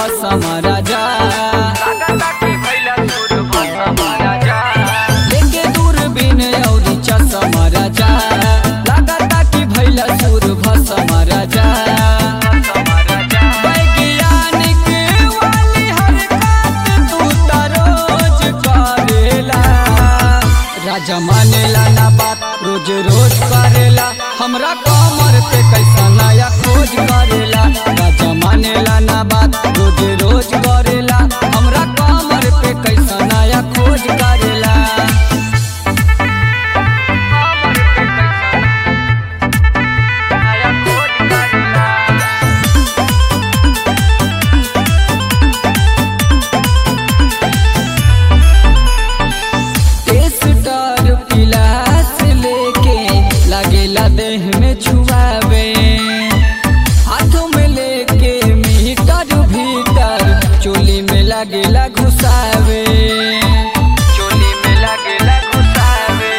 भसम राजा लेके दूरबीन औरी चसम राजा लागता कि भैला सुर भसम राजा वैज्ञानिक वाली हरकत तू त रोज करेला राजा मानेला ना बात रोज रोज करेला हमरा कमर पे कैसा नया खोज करेला राजा मानेला ना बात रोज रोज करेला हमरा कमर पे कैसा नया खोज करेला टेस्टर पिलास लेके लागेला देह में छुआवे हाथों में लेके मीटर भीतर चोली में लागेला घुसावे चोली में लागेला घुसावे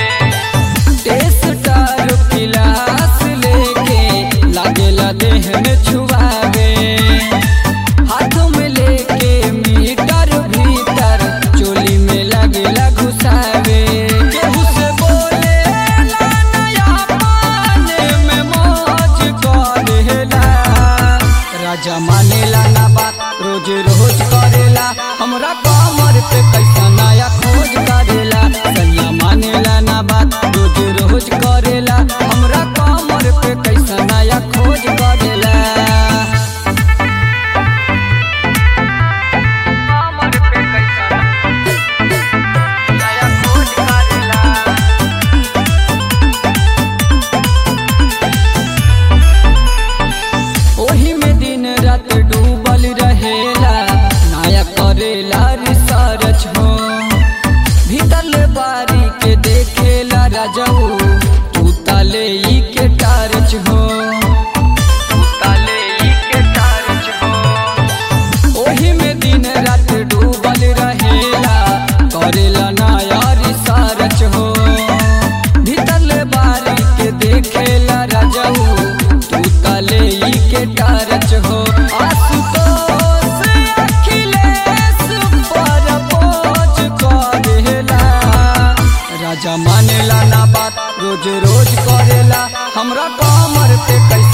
टेस्टर पिलास लेके लागेला देह में छुआवे हाथों में लेके मीटर भीतर चोली में लगेला घुसावे केहू से बोले ला नया पाने में मौज करेला राजा मानेला ना बात रोज रोज करेला हमरा कमर पे कैसा नया खोज करेला सैया मानेला ना बात रोज रोज करेला हमरा कमर पे कैसा नया खोज करेला ओही में दिन रात डूबल रहेला नया करेला रिसर्च हो भीतर बारी के देखेला राजाऊ तू ताले ई के टारच हो तू ताले ई के टारच हो ओही में दिन रात डूबल रहेला करेला नया रिसर्च हो भीतर बारी के देखेला राजाऊ तू तले ई के टारच हो आशुतोष अखिलेश पर बोझ करेला राजा मानेला ना बात रोज रोज करेला हमरा कमर पे कैसे